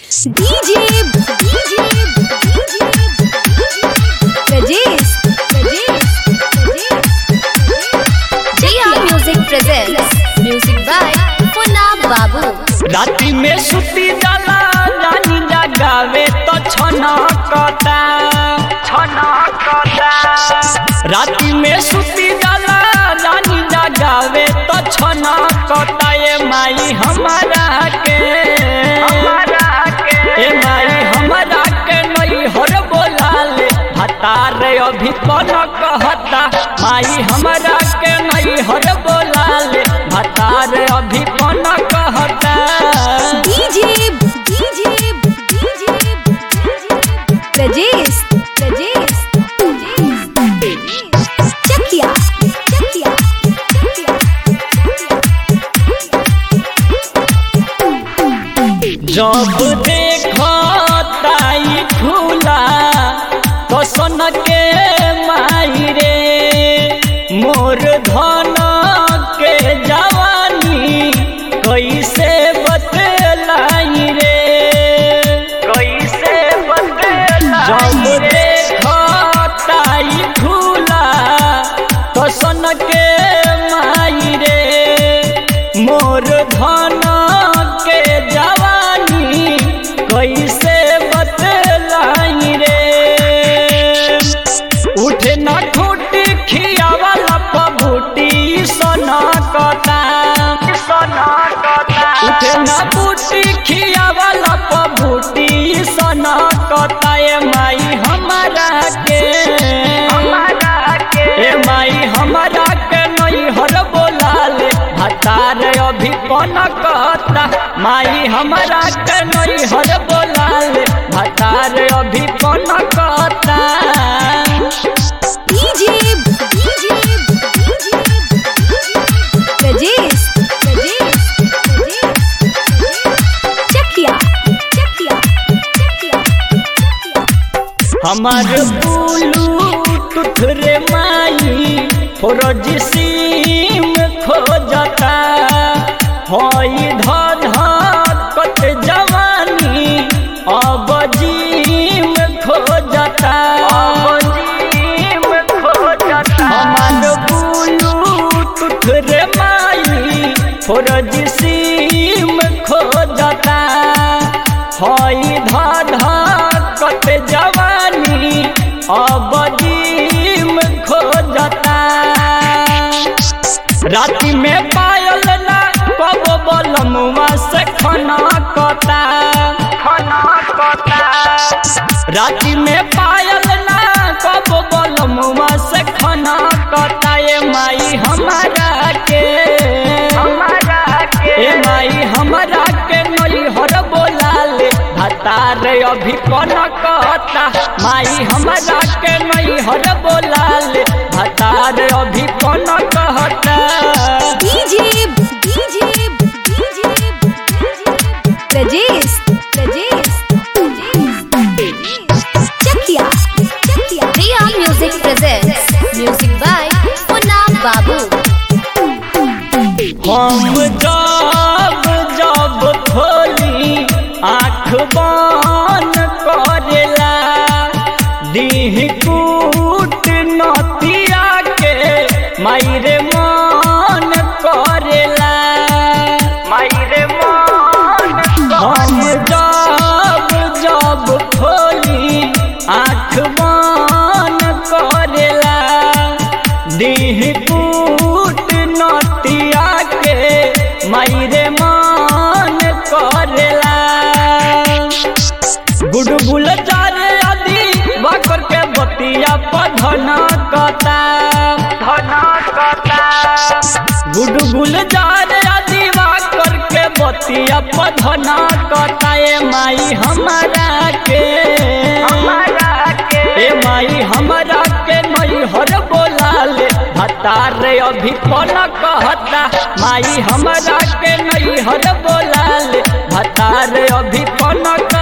DJ DJ Rajesh Rajesh Jia Music presents Music by Funab Babu राति में सुती जाला रानी जगावे तो छना कता छना कता राति में सुती जाला रानी जगावे तो छना कता ये माई हमारा के हमारा के ए माई हमारा के नई हर बोलाले हतार अभी कौन कहता माई हमारा के नई हर बोलाले हतार अभी कौन कहता DJ DJ Rajesh Rajesh Chakia Chakia जब देखो ताई खुला तो सन के माई रे मोर धन के जवानी कैसे बतलाई रे कैसे बतलाई जब देखो ताई खुला तो सन के माई रे मोर धन के जवानी कैसे बतलाई रे उठे न ठूटी खियावाला पबूटी सोना कता सोना कता उठे न बूटी खियावाला पबूटी सोना कता ए माई हमारा के हमारा के ए माई हमारा के नई हर बोलाले हतार अभी कौन कहता माई हमारा के नई हर बोलाले हतार अभी कौन कहता DJ DJ Rajesh Rajesh Chakia Chakia हमार ब्लूटूथ रे माई फौरज सिम खोजता हई धध कत जवानी अब जीम खोजता हमार ब्लूटूथ रे माई फौरज सिम खोजता हई धध कत जवानी अब जीम खोजता राति में पायल ना कब बलमुआ से खना कता खना कता राति में पायल ना कब बलमुआ से खना कता ये माई हमारा के हमारा के ए माई हमारा के नई हर बोलाले हतार अभी कौन कहता माई हमारा के नई हर बोलाले हतार अभी कौन कहता DJ DJ Rajesh Rajesh Chakia Chakia Jia Music presents Music by Funab Babu हम जब जब खोली आँख बन करेला दीह कूट नतिया के मायरे मन करेला मायरे मन हम जब जब खोली आँख बन करेला दीह कूट नतिया के मायरे मन करेला गुडगुल जारे आदि बाकर के बतिया पधना कता धना कता गुडगुल जारे आदि बाकर के बतिया पधना कता ए माई हमारा के हमारा के ए माई हमारा के नई हर बोलाले हतार अभी कौन कहता माई हमारा के नई हर बोलाले हतार अभी कौन कहता